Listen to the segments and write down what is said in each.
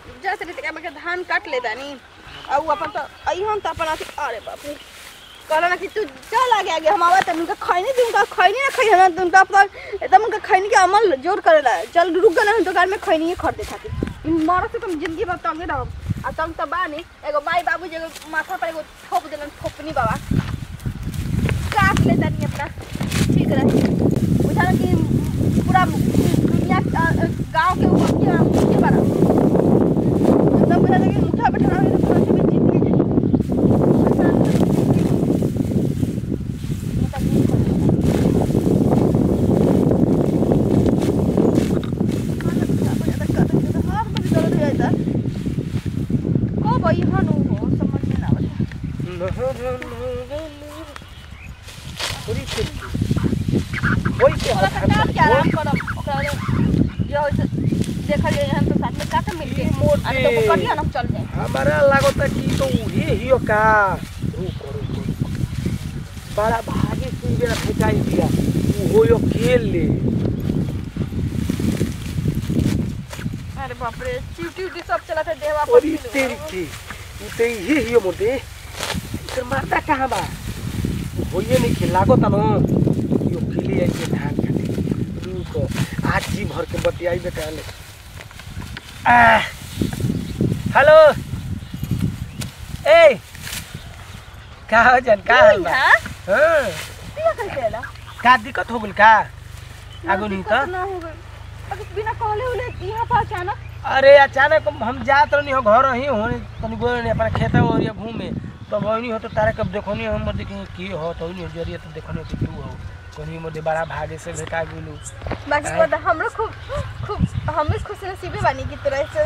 जैसे रीति के हमके धान काट ले दानी और उ अपन तो अइहन तो अपन अथी अरे बाप रे कहला ना कि तू चल आगे आगे हम आवा तब उनका खैनी दी उनका खैनी ना खई हम उनका अपन एकदम उनका खैनी के अमल जोर करेला चल रुक गए हम दुकान में खैनी खरीदे खातिर इन मरद से तुम जिंदगी भर तंगे रहो आ तंग तो बानी एगो माई बाबू जे एगो माथा पर एगो ठोक देलन ठोपनी बाबा काट ले दानी अपना ठीक रहे बुझा कि पूरा दुनिया गांव के ऊपर के के बड़ा एकदम बुझा कि मुठा बैठा रहे तो पूरा भी जिंदगी जी आसान से जिंदगी मतलब नहीं करना। हाथ में दर्द हो जाता कब अइहन उ हो समझ में ना आवता थोड़ा सा काट के आराम करब ओकरा ले जो होय से देखल जाए हम तो साथ में काटे मिल के मोटे। अरे तो कटिया ना चल जाए हमारा लागता कि तो उहे हियो का रुको रुको रुको। बड़ा भागे सुन बेरा फेंकाई दिया वो यो खेल ले अरे बाप रे चिवटी उटी सब चला था देवा और ई तेरी थी ई ते ही हियो मोटे इधर मारता कहाँ बा होइए नहीं खेल लागो ता न यो खेली आई के धान काटे रुको आज जी भर के बतियाई बेटा ले आ हेलो ए का हो जन का हाल बा हां हाँ पिया कैसे आला का दिक्कत हो गइल का आगो नहीं तो ना हो गई अगर बिना कहले उले यहाँ पर अचानक अरे अचानक हम जात रहनी हो घर ही हो तनी गोल नहीं अपना खेत और ये घूमे तो वही हो तो तारा कब देखो नहीं हम देखे की हो तो नहीं जरिए तो देखो नहीं कि तू हो कोनी मोदे बड़ा भागे से भेटा गेलू बाकी हाँ। पता हमरो खूब खूब हम भी खुश नसीबे बानी की तरह से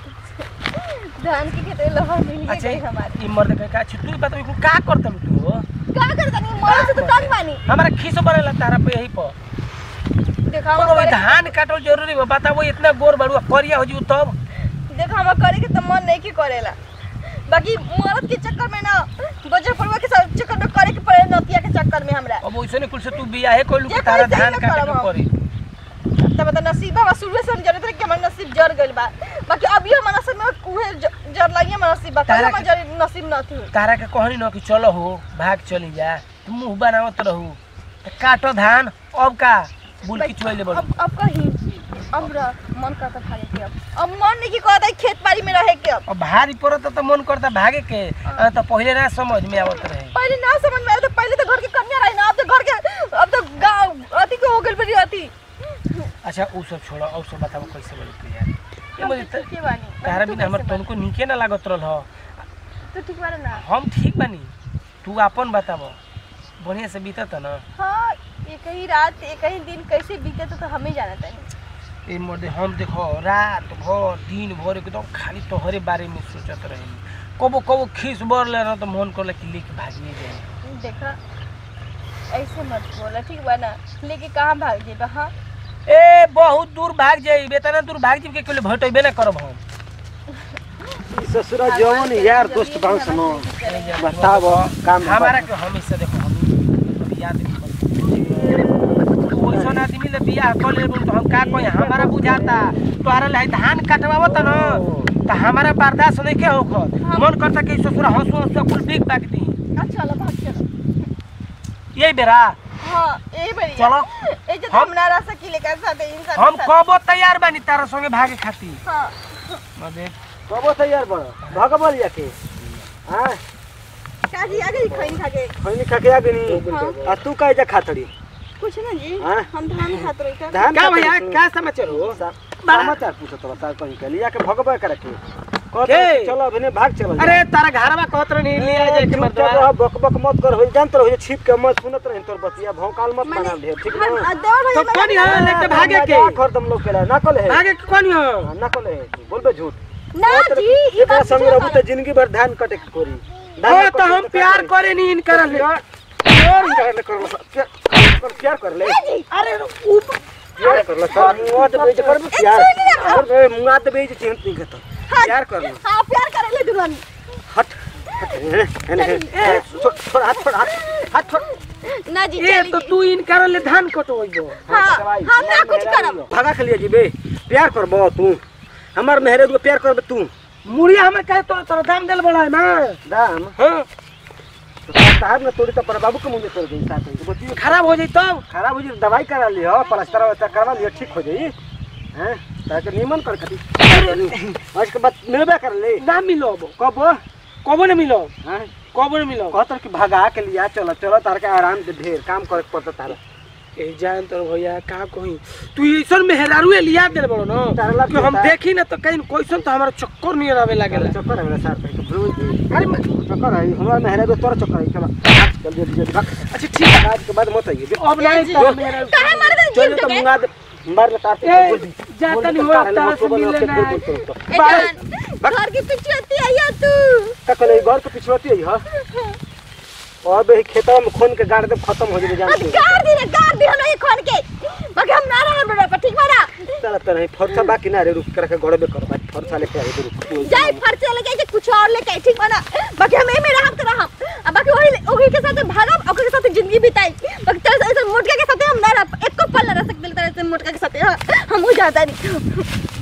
धान की खेत लगा मिल अच्छा गई हमारे ई मर्द के का तू बता तू का करत तू हो का करता नहीं मरा से तो तंग बानी हमारा खीस बनेला तारा पे यही पर देखा कोनो हम भाई करे धान काटल जरूरी बा बताओ इतना गोर बड़ुआ करिया हो जी तब देखा हम करे के तो मन नहीं की करेला बाकी मरद के चक्कर में ना बजर पड़वा के साथ चक्कर में करे के पड़े नतिया के चक्कर में हमरा अब वैसे नहीं कुल से तू बियाहे कोइलू जे कि तारा करी सही धान ना काटे करब के हम। पड़ी तब तो नसीब बा शुरू से हम जानते रहे कि हमार नसीब जर गइल बा बाकी अभी हमार नसीब में उहे ज- जर लगी हमार नसीब बा कल तारा हमार के- जर नसीब न थी तारा के कहनी न कि चलो हो भाग चली जा तू मुंह बनावत रहू त काटो धान अब का बुल की चुआइले बड़ अब अब कहीं अब रह मन करता भागे के अब अब मन नहीं की कहता है खेत बाड़ी में रहे के अब अब भारी पड़त त मन करता भागे के आ, त पहिले ना समझ में आवत रहे पहले ना समझ में आया तो पहले तो घर के कन्या रही ना अब तो घर के अब तो गाँव अति के हो गइल बड़ी अति अच्छा उ सब छोड़ो और सब बताओ कैसे बोले तू यार ये बोले त ठीक बानी तारा तू बिना हमर कैसे तनको नीके ना लागत रहल ह बानी? तू ठीक बारे ना हम ठीक बानी तू अपन बताबो बढ़िया से बीतत न हाँ एक ही रात एक ही दिन कैसे बीते तो, तो हम ही जानते हैं ए मर्दे हम देखो रात भर दिन भर एकदम खाली तोहरे बारे में सोचत रहे कबो कबो खीस बर ले ना तो मन करला कि लेके भागिए जाए देखा ऐसे मत बोला ठीक बा ना लेके कहाँ भाग जेबा हाँ ए बहुत दूर भाग जाइबे तना दूर भाग जाइबे के भेटबे ना करब हम ससुरा जवन यार दोस्त भाव सुनो बताव काम हमारा के हमेशा देखो हम कभी याद नहीं करते ओइसन आदमी ले बियाह कर ले तो हम का कही हमारा बुझाता तोहरा लाई धान कटवावत न त हमारा बर्दाश्त नहीं के होखत मन करता कि ससुरा हंसू हंसू कुल बिक बाक दी अच्छा चलो भाग चलो यही बेरा हाँ यही बड़ी चलो। ये जो हम- तुम ना रह सकीले का साथ इंसान हम कबो तैयार बानी तारा संगे भागे खातिर हाँ मदे कबो तैयार बड़ भगबल याके हां काजी आ गई खैनी खा के खैनी खके आ गनी हाँ। आ तू काहे जा खातड़ी कुछ ना जी हाँ? हम धान खात रही का धान का खातड़ी भैया तू? क्या समाचार हो समाचार पूछत रहा तार कहीं के लिया के भगबे करे के कहत के? चलो अभी भाग चलो अरे तारा घरवा कहत रही ले आ जाए के चुपचाप मर्दवा रह बक बक मत कर हो जानत रहो छिप के मत सुनत रहे तोर बतिया भौकाल मत माने बना ढेर ठीक हम ना आ देवर तो भाई कौन यहाँ लेके भागे के ना कर दम लोग के ना कल है भागे के कौन हो ना कल है बोलबे झूठ ना जी ई एकरा बात संग रहबू त जिंदगी भर धान कटे के कोरी ओ तो हम प्यार करे नहीं इनकर प्यार प्यार कर ले कर प्यार प्यार कर ले अरे उ प्यार कर ले सर मुआ तो बेच कर प्यार अरे मुआ तो बेच चिंत नहीं करता प्यार कर ले हां प्यार करे ले दुल्हन हट हट हेने हेने छोड़ छोड़ हाथ छोड़ हाथ हाथ छोड़ ना जी ए चली तो जी। तू इनकर ले धान कटोइबो हाँ हम ना कुछ करब भागा के लिए जीबे प्यार करबो तू हमार मेहरे को प्यार करबे तू मुड़िया हमें कहे तो तोरा दाम देल बड़ा है ना दाम हाँ तो साहब ने तोड़ी तो पर बाबू के मुंह में तोड़ गई साथ में बच्ची खराब हो जाई तब खराब हो जी दवाई करा लियो प्लास्टर वस्टर करवा लियो ठीक हो जाई हैं ताके नीमन कर खाती आज के बाद मिलबे कर ले ना मिलो अब कब कबो न मिलो हैं कबो न मिलो कहतर कि भगा के लिया चलो चलो तार के आराम दे ढेर काम करे के पड़ता तारा ए जान तो भैया का कही तू ऐसन मेहरारू लिया देल बड़ो ना तारला कि हम देता। देखी ना तो कहीं कोइसन तो हमारा चक्कर नहीं आवे लागेला चक्कर है मेरा साथ पे भूल गई अरे मैं- चक्कर है हमारा मेहरा को तोरा चक्कर है चलो चल जल्दी जल्दी भाग अच्छा ठीक है आज के बाद मत आइए अब नहीं तो मेहरारू काहे मारे दे चल जीव तो के मुंगा दे मार ले तार ए, जाता नहीं हो, तारा से मिलना है। ए जान घर के पीछे होती है या तू का कल घर के पिछड़ती है हां और बे खेतवा में खोन के गाड़ दे खत्म हो जाए जान अब गाड़ दी रे गाड़ दी हम नहीं खोल के बाकी हम ना रहे बड़ा पर ठीक बड़ा चल त नहीं फरसा बाकी ना रे रुक कर के गड़बे कर भाई फरसा लेके आई रुक जाए फर्चे लगे के कुछ और लेके ठीक बना बाकी हम में रहम तो रहम अब बाकी वही ओही के साथ भागम ओही के साथ जिंदगी बिताई बाकी तेरे ऐसे मोटका के साथ हम ना रह एक को पल ना रह सकते तरह से मोटका के साथ हाँ, हम हो जाता नहीं